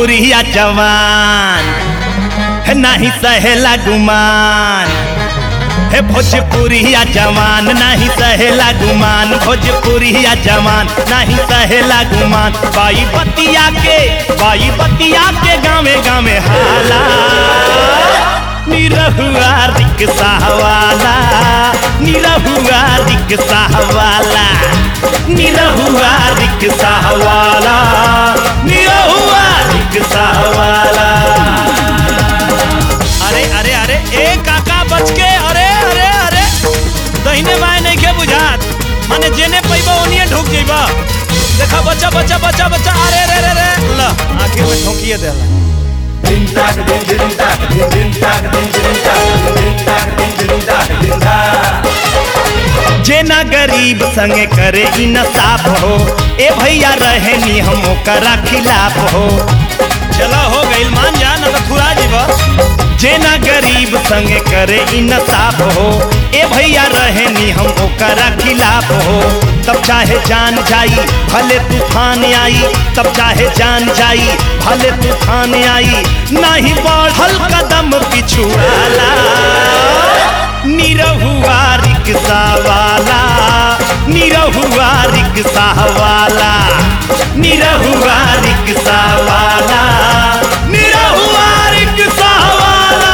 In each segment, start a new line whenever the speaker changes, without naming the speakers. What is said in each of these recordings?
भोजपुरिया जवान है नाही सहेला गुमान हे भोजपुरिया जवान नाही सहेला गुमान भोजपुरिया जवान नहीं सहेला गुमान बाई बतिया के बाई बतिया के गावे गावे हाला निरहुआ रिक्शा वाला निरहुआ रिक्शा वाला निरहुआ रिक्शा वाला निरहुआ रिक्शा वाला अरे अरे अरे ए काका बच के अरे अरे अरे दहिने बाएं नहीं के बुझात माने जेने पैबा ओनिए ढुक जइबा देखा बच्चा बच्चा बच्चा बच्चा अरे रे रे रे ल आखिर में ठोकिए देला जेना गरीब संगे करे ई नसाफ हो ए भैया रहे नी हम ओकरा खिलाफ हो चला हो गइल मान जा न तो थुरा जीवा जेना गरीब संगे करे ई नसाफ हो ए भैया रहे नी हम ओकरा खिलाफ हो तब चाहे जान जाई भले तूफान आई तब चाहे जान जाई भले तूफान आई नहीं बढ़ल कदम पिछुआला निरहुआ रिक्शा वाला निरहुआ रिक्शा वाला निरहुआ रिक्शा वाला निरहुआ रिक्शा वाला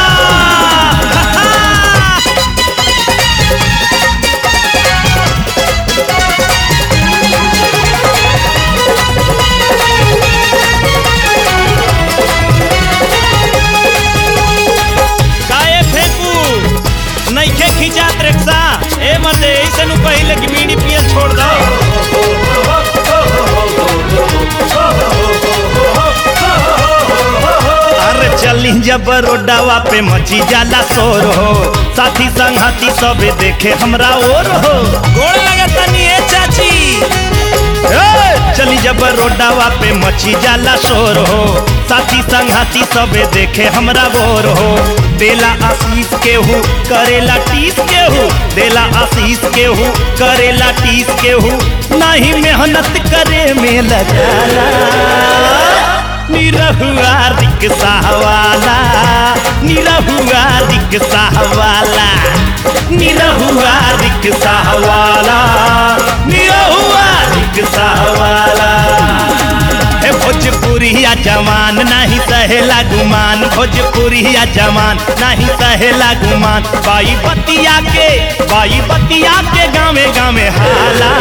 काए फेंकू नइखे खिंचात रिक्शा ए मते ऐसे नु पहिले कि बीड़ी पियल छोड़ दो अरे चली जब रोडावा पे मची जाला शोर हो साथी संगती सबे देखे हमरा और हो गोड़ लगता नी ए चाची ए, चली जब रोडावा पे मची जाला शोर हो साथी संघाती सबे देखे हमरा बोर हो देला आशीष केहू करेला टीस केहू देला आशीष केहू करेला टीस केहू नहीं मेहनत करे में लगाला निरहुआ रिक्शा वाला निरहुआ रिक्शा वाला निरहुआ रिक्शा वाला निरहुआ रिक्शा वाला हे भोजपुरिया जवान नहीं सहेला गुमान भोजपुरिया जवान नहीं सहेला गुमान बाई बतिया के बाई बतिया के गावे गावे हाला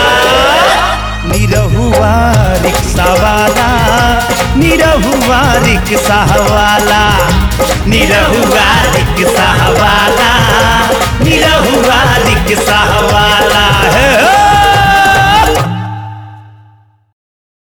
निरहुआ रिक्शा वाला निरहुआ रिक्शा वाला निरहुआ रिक्शा वाला निरहुआ रिक्शा वाला हे, हे।